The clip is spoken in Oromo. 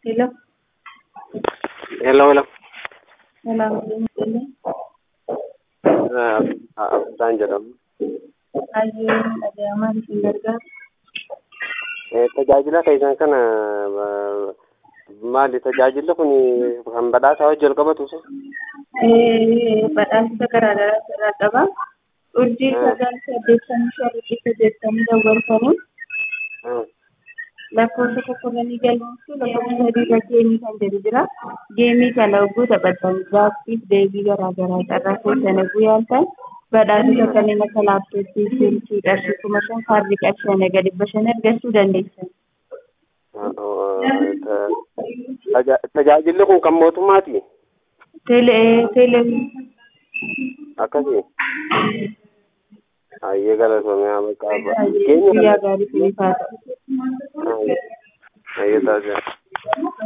Hello. Hello, hello. Hello. Hello. Abdaan jedhamu. Baay'ee dhaga'amaa isin gargaara. Tajaajila keessan kana eh, maali tajaajilli kun kan badhaasaa wajjin wal qabatu Eh, Badhaasa garaagaraa irraa qaba. Urjii sagal saddeettamii shan dhibba jettanii daawwatanii lakkoofsa tokkorranii galmeessu lakkoofsa sadii irra geemii kan jedhu jira. Geemii kana hogguu taphatan gaaffiif deebii garaagaraa carraa keessan hogguu yaaltan badhaasota kanneen akka laaptooppii, silkii, qarshii kuma shan kaardii qarshii shanii gadi dhibba shan argachuu dandeessan. Tajaajilli kun kan mootummaati Teelee teelee akkasii. Hayyee galatoomee haa maqaa guyyaa gaarii fi ifaadha. Hayyee taasisaa.